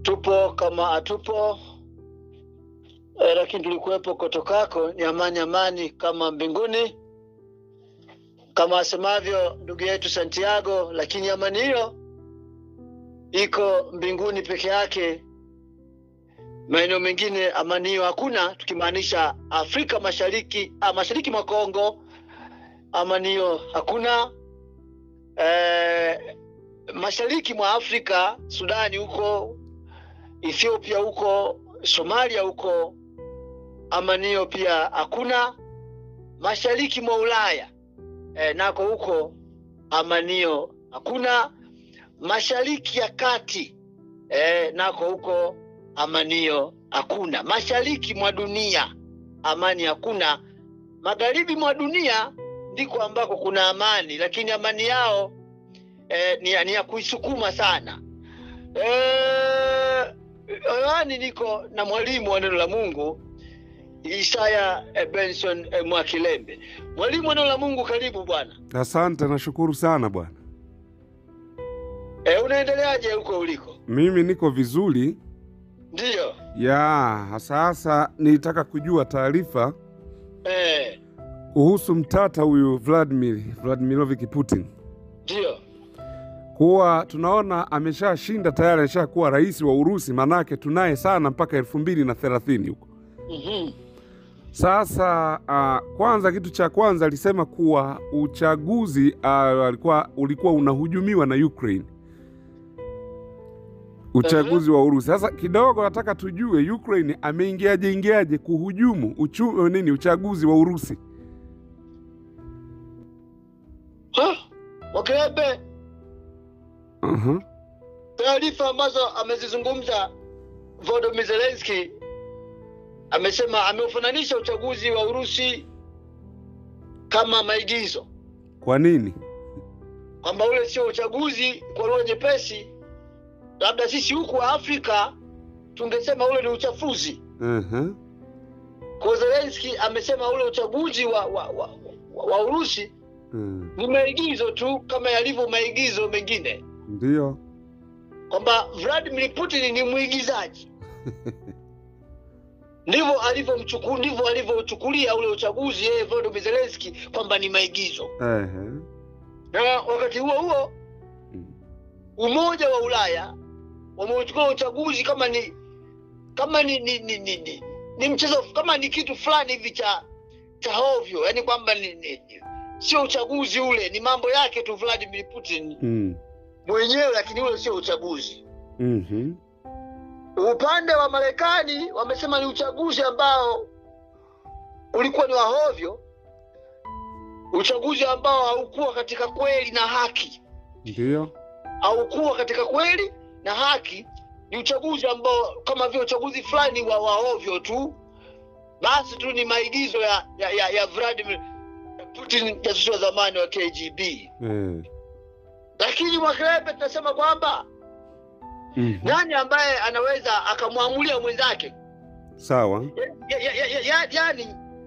tupo kama hatupo e, lakini tulikuwepo kotokako ni amani amani kama mbinguni kama asemavyo ndugu yetu santiago lakini amani hiyo iko mbinguni peke yake maeneo mengine amani hiyo hakuna tukimaanisha afrika mashariki ah, mashariki mwa kongo amani hiyo hakuna eh, mashariki mwa afrika sudani huko ethiopia huko somalia huko amani hiyo pia hakuna mashariki mwa ulaya eh, nako huko amanio hakuna mashariki ya kati eh, nako huko amanio hakuna mashariki mwa dunia amani hakuna magharibi mwa dunia ndiko ambako kuna amani lakini amani yao eh, ni, ya- ni ya kuisukuma sana eh, hewani niko na mwalimu wa neno la mungu isaya eh, benson eh, mwakilembe mwalimu wa neno la mungu karibu bwana Asante, nashukuru sana bwana. eh, unaendeleaje huko uliko Mimi niko vizuri ndiyo ya sasa. Nilitaka kujua taarifa eh, kuhusu mtata huyu Vladimir Vladimirovich Putin, ndiyo kuwa tunaona ameshashinda tayari, ameshakuwa rais wa Urusi, manake tunaye sana mpaka elfu mbili na thelathini huko. mm-hmm. Sasa uh, kwanza kitu cha kwanza alisema kuwa uchaguzi uh, alikuwa ulikuwa unahujumiwa na Ukraine, uchaguzi wa Urusi. Sasa kidogo nataka tujue Ukraine ameingiaje ingiaje kuhujumu uchu, nini uchaguzi wa Urusi. wakilebe uh taarifa ambazo amezizungumza Volodymyr Zelensky amesema ameufananisha uchaguzi wa Urusi kama maigizo, Kwa nini? kwamba ule sio uchaguzi. Kwa lugha nyepesi, labda sisi huku Afrika tungesema ule ni uchafuzi. uh Kwa Zelensky amesema ule uchaguzi wa, wa, wa, wa, wa Urusi ni maigizo tu kama yalivyo maigizo mengine, Ndiyo. kwamba Vladimir Putin ni mwigizaji ndivyo alivyomchuku ndivyo alivyouchukulia ule uchaguzi yeye Volodymyr Zelensky kwamba ni maigizo. Ehe. Na wakati huo huo Mm. Umoja wa Ulaya wameuchukua uchaguzi kama ni kama ni ni, ni, ni, ni, ni mchezo kama ni kitu fulani hivi cha cha hovyo, yani kwamba ni, ni, ni, sio uchaguzi ule, ni mambo yake tu Vladimir Putin Mm. mwenyewe, lakini ule sio uchaguzi. Mhm. Upande wa Marekani wamesema ni uchaguzi ambao ulikuwa ni wa hovyo, uchaguzi ambao haukuwa katika kweli na haki, Ndiyo. haukuwa katika kweli na haki. Ni uchaguzi ambao kama vile uchaguzi fulani wa wa hovyo tu, basi tu ni maigizo ya ya, ya, ya Vladimir Putin, jasusi wa zamani wa KGB. Eh. Lakini Mwakelebe tunasema kwamba Mhm. nani ambaye anaweza akamwamulia mwenzake Sawa. ya, ya, ya, ya, ya, yani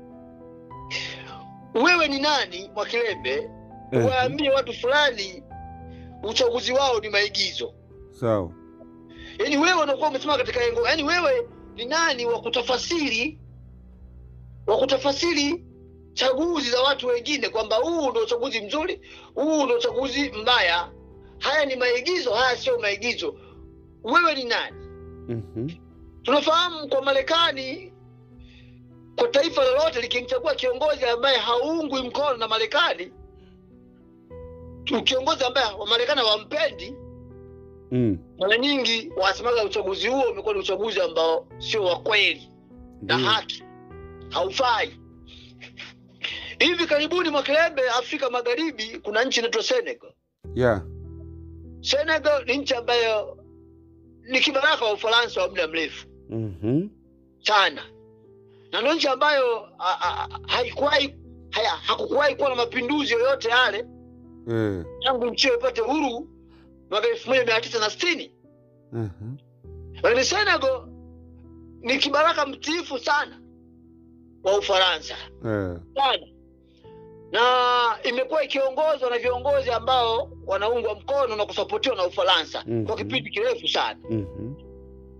wewe ni nani Mwakilembe Ehe. waambie watu fulani uchaguzi wao ni maigizo Sawa. yaani wewe unakuwa umesimama katika engo yaani wewe ni nani wa kutafasiri wa kutafasiri chaguzi za watu wengine kwamba huu ndio uchaguzi mzuri huu ndio uchaguzi mbaya haya ni maigizo haya sio maigizo wewe ni nani Mhm. tunafahamu kwa Marekani, kwa taifa lolote likimchagua kiongozi ambaye haungwi mkono na Marekani, tu- kiongozi ambaye Wamarekani hawampendi, Mm. mara nyingi wanasemaga uchaguzi huo umekuwa ni uchaguzi ambao sio wa kweli na Ndiyo. haki, haufai. Hivi karibuni Mwakilembe, Afrika Magharibi, kuna nchi inaitwa Senegal. Yeah. Senegal ni nchi ambayo ni kibaraka wa Ufaransa wa muda mrefu Mhm. sana na ndio nchi ambayo a- a- a- haikuwahi haya- hakukuwahi kuwa na mapinduzi yoyote yale Eh. tangu nchi hiyo ipate uhuru mwaka elfu moja mia tisa na sitini Mhm. lakini Senegal ni kibaraka mtiifu sana wa Ufaransa Eh. sana na imekuwa ikiongozwa na viongozi ambao wanaungwa mkono na kusapotiwa na Ufaransa Mhm. kwa kipindi kirefu sana Mhm.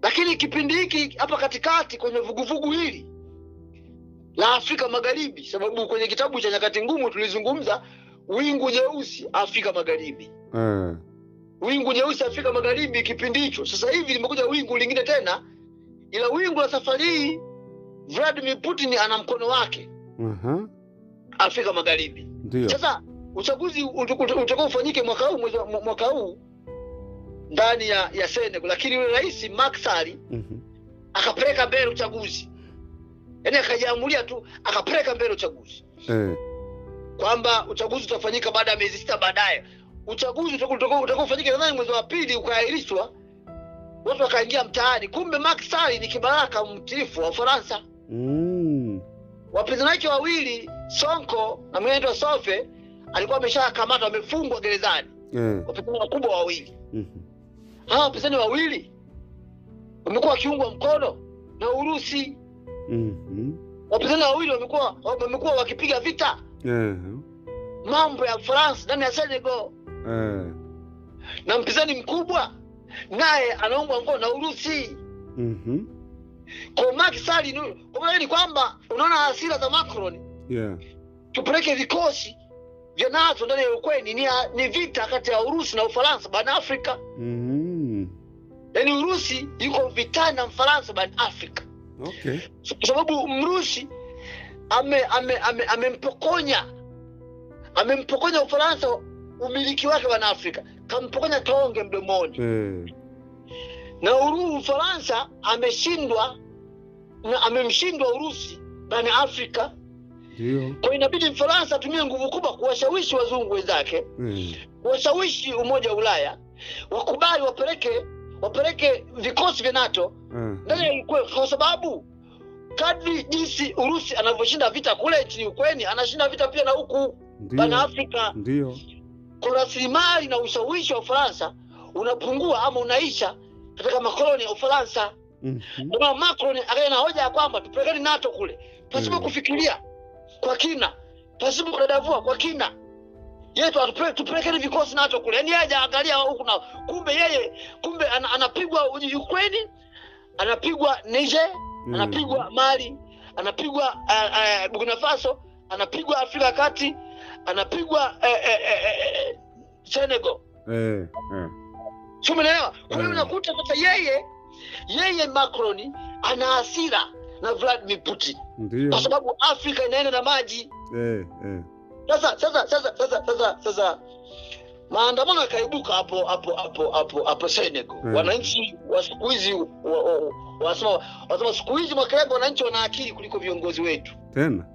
lakini kipindi hiki hapa katikati kwenye vuguvugu hili la Afrika Magharibi, sababu kwenye kitabu cha Nyakati Ngumu tulizungumza wingu nyeusi Afrika Magharibi, Eh. wingu nyeusi Afrika Magharibi kipindi hicho. Sasa hivi limekuja wingu lingine tena, ila wingu la safari hii Vladimir Putin ana mkono wake Aha. Afrika Magharibi. Ndio. Sasa uchaguzi utakao ufanyike mwaka huu mwezi wa- mwaka huu ndani ya, ya Senegal, lakini yule rais Macky Sall Mhm. akapeleka mbele uchaguzi, yaani akajiamulia tu akapeleka mbele uchaguzi Eh. kwamba uchaguzi utafanyika baada ya miezi sita baadaye. Uchaguzi utakao- utakao utakao ufanyike nadhani mwezi wa pili ukaahirishwa, watu wakaingia mtaani. Kumbe Macky Sall ni kibaraka mtiifu wa Ufaransa. Mm. Wapinzani wake wawili Sonko na mwingine anaitwa Sofe alikuwa ameshakamatwa, amefungwa gerezani, Eh. wapinzani wakubwa wawili. Mhm. Hawa wapinzani wawili wamekuwa wakiungwa mkono na Urusi. Mhm. Wapinzani wawili wamekuwa wamekuwa wakipiga vita Eh. mambo ya France ndani ya Senegal, Eh. na mpinzani mkubwa naye anaungwa mkono na Urusi. Mhm. Kwa Macky Sall ni- kwa maana ni kwamba unaona hasira za Macron, Yeah. tupeleke vikosi vya NATO ndani ya Ukraine, ni, ni vita kati ya Urusi na Ufaransa barani Afrika. Mhm. Yaani Urusi yuko vitani na Mfaransa barani Afrika. Okay. kwa sababu Mrusi ame ame ame amempokonya amempokonya Ufaransa umiliki wake wa Afrika, kampokonya tonge mdomoni, Eh. na Uru Ufaransa ameshindwa na amemshindwa Urusi barani Afrika. Ndio. Kwa inabidi Mfaransa atumie nguvu kubwa kuwashawishi wazungu wenzake, Eh. kuwashawishi Umoja wa Ulaya wakubali wapeleke wapeleke vikosi vya NATO Eh. ndani ya Ukraine kwa sababu kadri jinsi Urusi anavyoshinda vita kule nchini Ukraine, anashinda vita pia na huku barani Ndio. Afrika. Ndio. Kwa rasilimali na ushawishi wa Ufaransa unapungua ama unaisha katika makoloni ya Ufaransa. Mhm. Ndio maana Macron akaja na hoja ya kwamba tupelekeni NATO kule pasipo Mm. kufikiria kwa kina, pasipo kudadavua kwa kina yetu atupe- tupelekeni vikosi NATO kule, yaani yeye hajaangalia huku na kumbe yeye kumbe ana, anapigwa Ukraine, anapigwa Niger Mm. anapigwa Mali, anapigwa uh, uh, Burkina Faso, anapigwa Afrika ya Kati, anapigwa uh, uh, uh, uh, Senegal. Eh. Eh. Si umeelewa? Kwa hiyo Mm. unakuta sasa yeye yeye Macron ana hasira na Vladimir Putin Ndio. kwa sababu Afrika inaenda na maji. Eh. Eh. Sasa sasa sasa sasa sasa sasa maandamano yakaibuka hapo hapo hapo hapo hapo Senegal. Mm. Wananchi wa siku hizi wa- wa- wanasema wanasema siku hizi Makelele, wananchi wana akili kuliko viongozi wetu. Tena.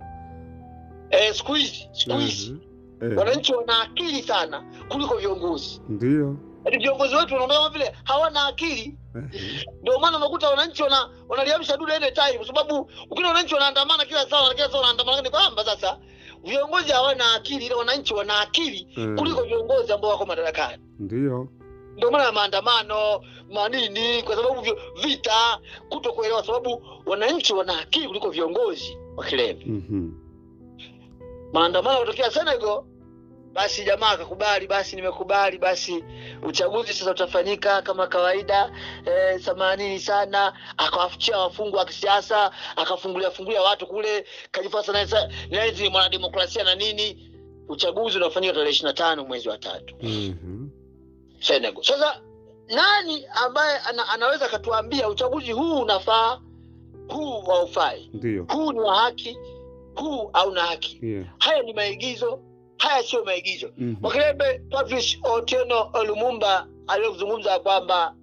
Eh, siku hizi siku hizi Mhm. Eh. wananchi wana akili sana kuliko viongozi. Ndio. Yaani viongozi wetu wanaona kama vile hawana akili, Eh. ndio maana unakuta wananchi wana wanaliamsha dude ile time, kwa sababu ukiona wananchi wanaandamana kila saa kila saa wanaandamana, ni kwamba sasa viongozi hawana akili, ila wananchi wana akili Mm. kuliko viongozi ambao wako madarakani. Ndio. Ndio maana ya maandamano manini, kwa sababu vyo- vita, kuto kuelewa, sababu wananchi wana akili kuliko viongozi wa kilele. Mhm. maandamano kutokea Senegal, basi jamaa akakubali, basi nimekubali, basi uchaguzi sasa utafanyika kama kawaida. Eh, themanini sana, akawafuchia wafungwa wa kisiasa, akafungulia fungulia watu kule, kajifasa naye sa- naye ni mwanademokrasia na nini. Uchaguzi unafanyika tarehe ishirini na tano mwezi wa tatu Mhm. Senegal. Sasa nani ambaye ana, anaweza akatuambia uchaguzi huu unafaa, huu haufai, Ndio. huu ni wa haki, huu hauna haki? Yeah. haya ni maigizo, haya sio maigizo. Mhm. Makelebe Patrice Otieno Lumumba aliyozungumza kwamba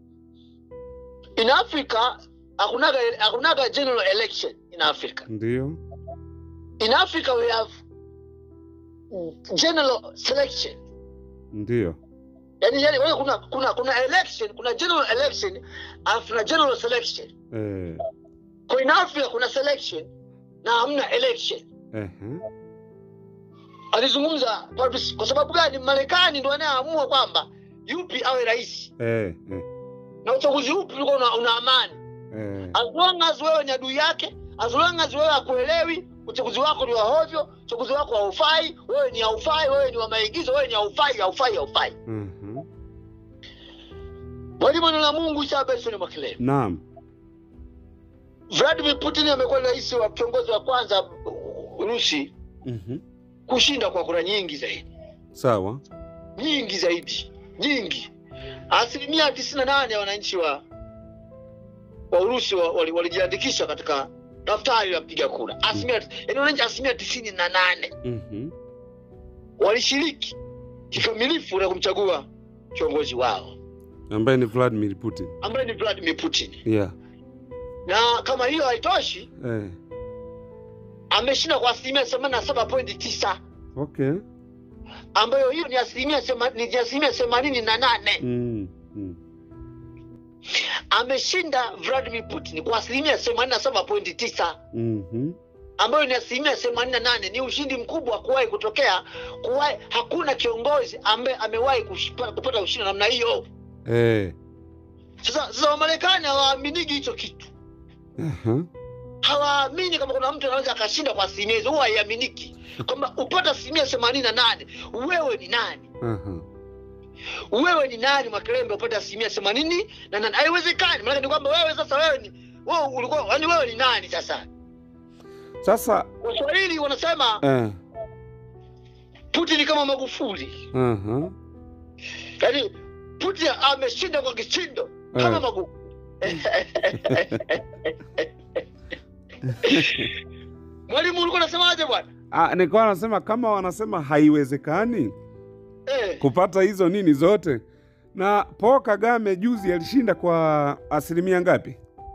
in Africa hakunaga hakunaga general election in Africa. Ndio. In Africa we have general selection. Ndio. Yani, yani wewe kuna kuna kuna election, kuna general election alafu na general selection. Eh. Kwa in Africa kuna selection na hamna election. Ehe. Alizungumza Patrice kwa sababu gani? Marekani ndio anayeamua kwamba yupi awe rais Eh. Eh. na uchaguzi upi ulikuwa una, una amani Eh. as long as wewe ni adui yake as long as wewe hakuelewi uchaguzi wako ni wa hovyo uchaguzi wako haufai wewe ni haufai wewe ni wa maigizo wewe ni haufai haufai haufai Mhm. Mwalimu neno la Mungu Isa Benson Mwakelele. Naam. Vladimir Putin amekuwa rais wa kiongozi wa kwanza Urusi Mhm. kushinda kwa kura nyingi zaidi, Sawa. nyingi zaidi, nyingi. Asilimia tisini na nane ya wananchi wa wa Urusi wa- wali- walijiandikisha katika daftari la mpiga kura. Asilimia yaani wananchi asilimia tisini na nane Mhm. walishiriki kikamilifu na kumchagua kiongozi wao Ambaye ni Vladimir Putin. ambaye ni Vladimir Putin. Yeah. Na kama hiyo haitoshi, Eh. ameshinda kwa asilimia themanini na saba pointi tisa Okay. ambayo hiyo ni asilimia sema- ni asilimia themanini na nane Mm. Mm. ameshinda Vladimir Putin kwa asilimia themanini na saba pointi tisa Mhm. ambayo ni asilimia themanini na nane Ni ushindi mkubwa kuwahi kutokea. Kuwahi, hakuna kiongozi ambaye amewahi kushipa- kupata ushindi namna hiyo. Eh. Sasa sasa Wamarekani hawaaminiki hicho kitu, Aha. hawaamini kama kuna mtu anaweza akashinda kwa asilimia hizo, huwa haiaminiki kwamba upata asilimia themanini na nane wewe ni nani? Aha. Wewe ni nani Mwakilembe upate asilimia themanini na nane? Haiwezekani. Maanake ni kwamba wewe sasa, wewe ni wewe ulikuwa, yani wewe ni nani sasa? Sasa Waswahili wanasema eh. Putin kama Magufuli, Aha. yaani Putin ameshinda kwa kishindo kama Eh. Magufuli. Mwalimu, ulikuwa unasemaje bwana? Ah, nilikuwa nasema kama wanasema haiwezekani Eh, kupata hizo nini zote, na Paul Kagame juzi alishinda kwa asilimia ngapi?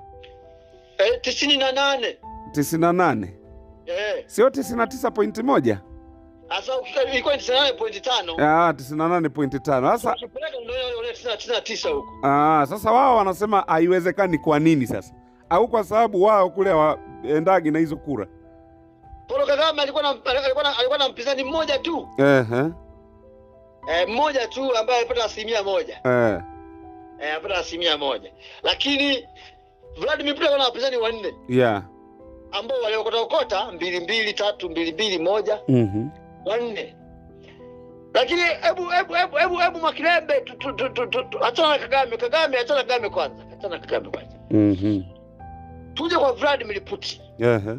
eh, tisini na nane tisini na nane eh, sio tisini na tisa pointi moja asa ukika- ilikuwa ni tisini na nane pointi tano Ah, tisini na nane pointi tano Sasa ukipeleka ndio ile- ile tisini na- tisini na tisa huko ah, sasa wao wanasema haiwezekani. Kwa nini sasa? Au kwa sababu wao kule waendagi na hizo kura? Paul Kagame alikuwa na alikuwa na, alikuwa na mpinzani mmoja tu Ehe, eh, mmoja tu ambaye alipata asilimia moja eh, eh, alipata asilimia moja, lakini Vladimir Putin alikuwa na wapinzani wanne yeah. ambao waliokota okota mbili mbili tatu mbili mbili moja Mhm. wanne. Lakini hebu hebu hebu hebu hebu Mwakilembe, tu- tu- tu- tu- tu- tu- achana na Kagame. Kagame, achana na Kagame kwanza, achana na Kagame kwanza, Mhm. tuje kwa Vladimir Putin. Ehe.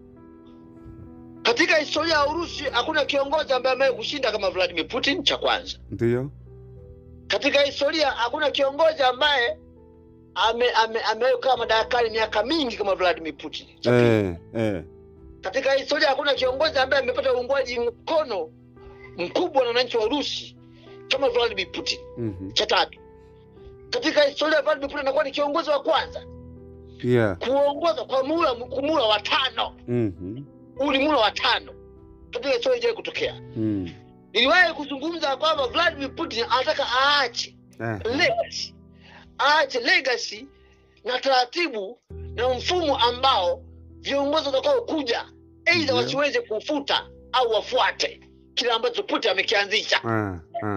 Katika historia ya Urusi hakuna kiongozi ambaye amewahi kushinda kama Vladimir Putin, cha kwanza. Ndiyo. Katika historia hakuna kiongozi ambaye ame ame amewahi kukaa madarakani miaka mingi kama Vladimir Putin. Cha pili. Eh, eh. Katika historia hakuna kiongozi ambaye amepata uungwaji mkono mkubwa na wananchi wa Urusi kama Vladimir Putin. Mhm. Cha tatu, katika historia Vladimir Putin anakuwa ni kiongozi wa kwanza Yeah. kuongoza kwa muhula muhula wa tano. Mhm. Huu ni muhula wa tano katika historia ijawahi kutokea. Mm. Niliwahi kuzungumza kwamba Vladimir Putin anataka aache Eh. legacy, aache legacy na taratibu na mfumo ambao viongozi watakao kuja aidha Ndio. wasiweze kufuta au wafuate kile ambacho Putin amekianzisha. Ah, ah.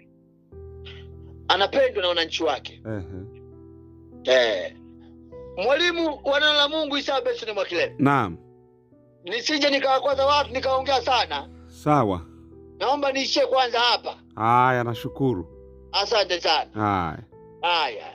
Anapendwa na wananchi wake. Ehe. Eh. Mwalimu wa neno la Mungu Isa Benson Mwakilembe, Naam. nisije nikawakwaza watu nikaongea sana, Sawa. naomba niishie kwanza hapa. Haya, nashukuru. Asante sana. Haya. Haya.